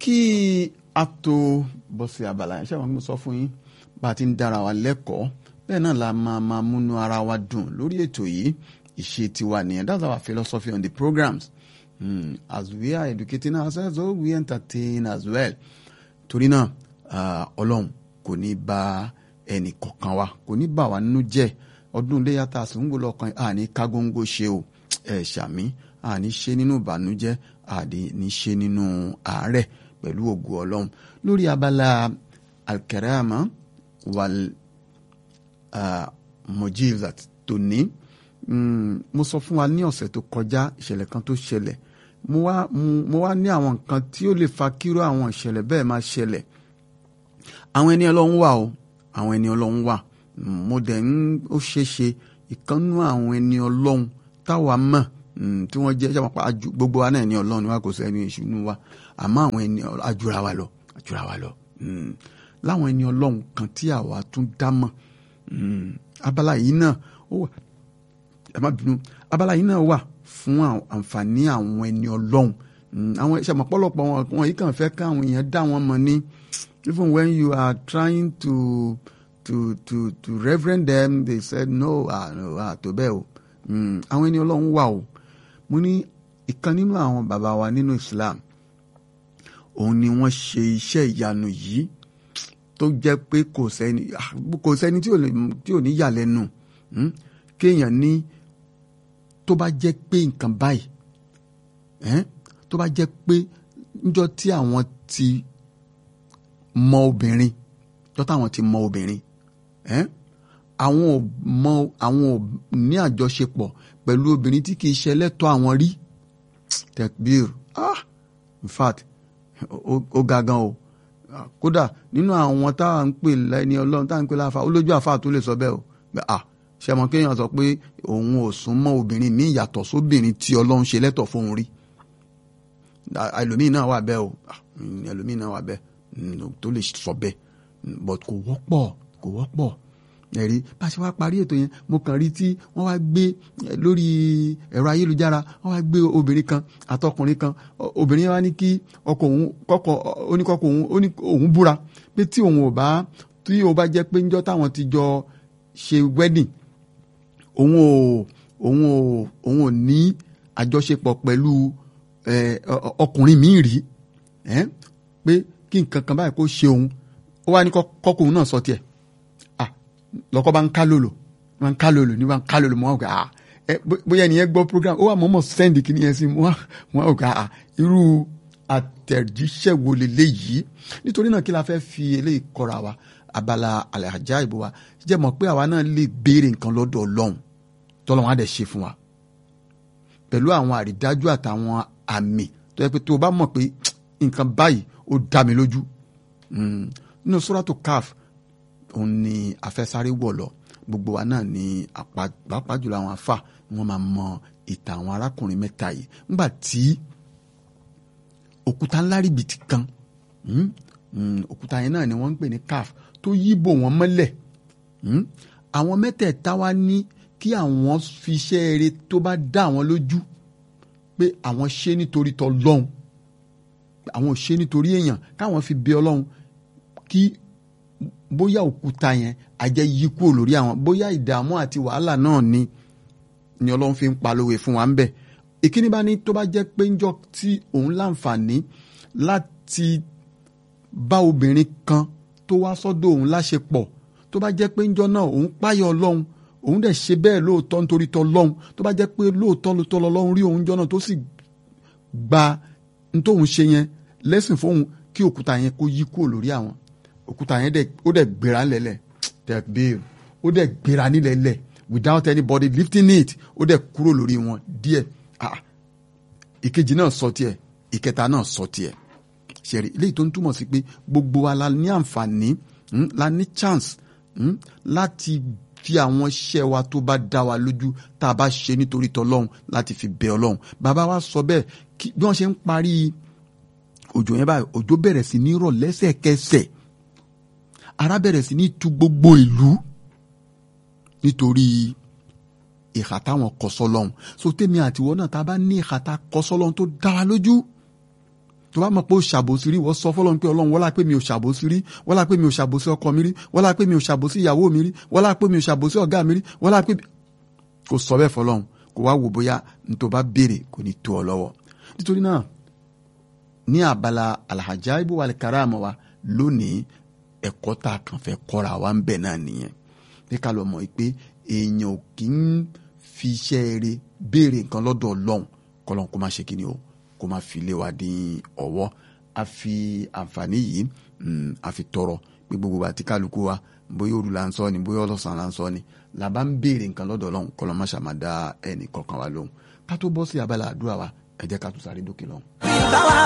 kí a tó bọ́ sí abala yẹn ṣé àwọn mo sọ fún yín bá a ti ń dára wa lẹ́kọ̀ọ́ bẹ́ẹ̀ náà la máa máa múnú ara wa dùn lórí ètò yìí ìṣe tiwa nìyẹn that's our philosophy on the programs mm, as we are educating ourselves so we entertain as well torí náà ọlọ́run kò ní bá ẹnì kọ̀ọ̀kan wa kò ní bà wá nínú jẹ́ ọdún iléyà tá a sì ń wò lọ́kàn àní kágóńgó ṣe o ẹ̀ ṣàmì àní ṣe nínú ìbànújẹ́ àní ṣe nínú àárẹ̀ pẹ̀lú ògo ọlọ́run lórí abala alkarama wal uh, mojizat tòní mo sọ fún wa ní ọ̀sẹ̀ tó kọjá ìṣẹ̀lẹ̀ kan tó ṣẹlẹ̀ mo wá mo wá ní àwọn nǹkan tí ó lè fa kíró àwọn ìṣẹ̀lẹ̀ bẹ́ẹ̀ máa ṣẹlẹ̀ àwọn ẹni ọlọ́run wà o àwọn ẹni ọlọ́run wà mo dẹ̀ ń ó ṣeé ṣe ìkànnú àwọn ẹni ọlọ́run táwa mọ̀ tí wọ́n jẹ́ sábà gbogbo wa náà ẹni ọlọ́run ni wa kò sẹ́ni ìṣúnú wa àmọ́ àwọn ẹni ajura wa lọ ajura wa lọ láwọn ẹni ọlọ́run kan tí àwa tún dá mọ̀ abala yìí náà ó wà ẹ má bínú abala yìí náà wà fún àǹfààní àwọn ẹni ọlọ́run àwọn ìṣàmọ̀ pọ̀lọpọ̀ wọn yìí kàn fẹ́ káwọn èèyàn dá wọn mọ̀ ní even when you are trying to to to to reverend them they said no ah no ah tó bẹ́ẹ̀ o àwọn ẹni ọlọ́run wà o mo ní ìkan nínú àwọn bàbá wa nínú Islam òun ni wọ́n ṣe iṣẹ́ ìyanu yìí tó jẹ́ pé kò sẹ́ni kò sẹ́ni tí ò ní yà lẹ́nu kéèyàn ní tó bá jẹ́ pé nǹkan báyìí tó bá jẹ́ pé níjọ́ tí àwọn ti mọ obìnrin níjọ́ táwọn ti mọ obìnrin àwọn ò mọ àwọn ò ní àjọṣepọ̀ pẹ̀lú obìnrin tí kì í ṣe ẹlẹ́tọ̀ àwọn rí tekbir ah in fact ó ga gan o kódà nínú àwọn táwa ń pè lẹ́ni ọlọ́run táwa ń pè láfa ó lójú àfa tó lè sọ bẹ́ẹ̀ o ah ṣe mọ kéèyàn sọ pé òun ò sún mọ́ obìnrin míì yàtọ̀ sóbìnrin tí ọlọ́run ṣe lẹ́tọ̀ fóun rí ẹlòmíì náà wà bẹ́ẹ̀ o ẹlòmíì náà wà bẹ́ẹ̀ tó lè sọ bẹ́ẹ̀ but kò wọ́pọ̀ kò wọ́pọ̀ ẹ̀rí bá a ṣe wá parí ètò yẹn mo kàn rí tí wọ́n wá gbé lórí ẹ̀rọ ayélujára wọ́n wá gbé obìnrin kan àtọkùnrin kan obìnrin yẹn wá ní kí ọkọ òun kọkọ oníkọkọ òun ó ní òun búra pé tí òun ò bá tí ó bá jẹ́ pé níjọ́ táwọn ti jọ ṣe wedding òun ò òun ò òun ò ní àjọṣepọ̀ pẹ̀lú ọkùnrin míì rí pé kí nǹkan kan báyìí kó ṣe òun ó wá ní kọ́kùnrin náà sọ tiẹ̀ lọ́kọ́ bá ń ká lòlò bá ń ká lòlò ní bá ń ká lòlò mọ́ ọ̀gá bóyá ẹnìyẹn gbọ́ program ó wà mọ́mọ́ sẹ́ndì kìíní yẹn sí mọ́ ọ̀gá irú àtẹ̀jíṣẹ́ wo leléyìí nítorí náà kí la fẹ́ fi eléyìí kọ́ra wa abala àlàjá ìbò wa jẹ́ mọ̀ pé àwa náà lè béèrè nǹkan lọ́dọ̀ ọlọ́run tọ́lọ́run á dẹ̀ ṣe fún wa pẹ̀lú àwọn àrídájú àtàwọn àmì tó yẹ pé tó o bá mọ̀ pé nǹkan báyìí ó dá mi lójú nínú sóràtò caf òun ni afẹ́sáré wọ̀ lọ gbogbo wa náà ni pàápàá jùlọ àwọn afa wọn máa mọ ìtàn àwọn arákùnrin mẹ́ta yìí nígbà tí òkúta ńlá rìbìtì kan òkúta yẹn náà ni wọ́n ń pè ní caf tó yíbò wọ́n mọ́lẹ̀ àwọn mẹ́tẹ̀ẹ̀ta wá ní kí àwọn fi iṣẹ́ eré tó bá dá àwọn lójú pé àwọn ṣe nítorí tọlọ́hun àwọn ò ṣe nítorí èèyàn káwọn fi bẹ ọlọ́run kí bóyá òkúta yẹn àjẹ́ yí kúrò lórí àwọn bóyá ìdààmú àti wàhálà náà ni ni ọlọ́run fi ń palówe fún wa ń bẹ̀ ìkíní bá ní tó bá jẹ́ pé ńjọ́ tí òun láǹfààní láti bá obìnrin kan tó wá sọ́dọ̀ òun láṣepọ̀ tó bá jẹ́ pé ńjọ́ náà òun páyọ̀ ọlọ́run òun dẹ̀ ṣe bẹ́ẹ̀ lóòótọ́ nítorí tọlọ́hun tó bá jẹ́ pé lóòótọ́ lóòótọ́ lọ́lọ́run rí òun jọ́nà tó sì gba ntóhun ṣe yẹn lẹ́sìn fóun kí òkúta yẹn kó yí kúrò lórí àwọn òkúta yẹn ó dẹ̀ gbéra lẹ́lẹ̀ tẹ̀gbéèrè ó dẹ̀ gbéra nílẹ̀lẹ̀ without anybody lifting it ó dẹ̀ kúrò lórí wọn díẹ̀ ah ìkejì náà sọ tiẹ̀ ìkẹta náà sọ tiẹ̀ ṣẹ̀rí eléyìí tó ń túmọ̀ sí pé gbogbo wa la ní àǹfààní la ní chance láti fi àwọn iṣẹ́ wa tó bá dá wa lójú tá a bá ṣe nítorí tọlọ́hun láti fi bẹ ọlọ́hun bàbá wa sọ bẹ́ẹ̀ kí bí wọ́n ṣe ń parí òjò yẹn báyìí òjò bẹ̀rẹ̀ sí ní rọ̀ lẹ́sẹ̀kẹsẹ̀ ara bẹ̀rẹ̀ sí ní tu gbogbo ìlú nítorí ìhà táwọn kọ sọ́lọ́hun so tèmi àtiwọ́ náà tá a bá ní ìhà tá a kọ sọ́lọ́hun tó dá wa lójú tó bá mọ̀ pé ó ṣàbòsí rí wọ́n sọ fọlọ́run pé ọlọ́run wọ́lá pé mi ò ṣàbòsí rí wọ́lá pé mi ò ṣàbòsí ọkọ mi rí wọ́lá pé mi ò ṣàbòsí ìyàwó mi rí wọ́lá pé mi ò ṣàbòsí ọ̀gá mi rí wọ́lá pé kò sọ bẹ́ẹ̀ fọlọ́run kò wá wò bóyá n tó bá béèrè kò ní tó ọ lọ́wọ́ nítorí náà ní abala alhajaibu wal karama wa lónìí ẹ̀kọ́ tá a kàn fẹ́ kọ́ra wa ń bẹ̀ náà nìyẹn pé ká lọ mọ̀ pé èèyàn ò kì í fi iṣẹ́ eré béèrè nǹkan lọ́dọ̀ ọlọ́run kọ́lọ́n kó má ṣe kíni o kó má fi lé wa dín ọwọ́ a fi àǹfààní yìí a fi tọrọ pé gbogbo àti kálukú wa bóyá òru la ń sọ ni bóyá ọlọ́sàn la ń sọ ni làbá ń béèrè nǹkan lọ́dọ̀ ọlọ́run kọ́lọ́n má ṣàmà dá ẹnì kọ̀ọ̀kan wa lóhùn ká tó bọ́ sí abala àdúrà wa ẹ jẹ́ ká tún sáré dókè lọ́hùn.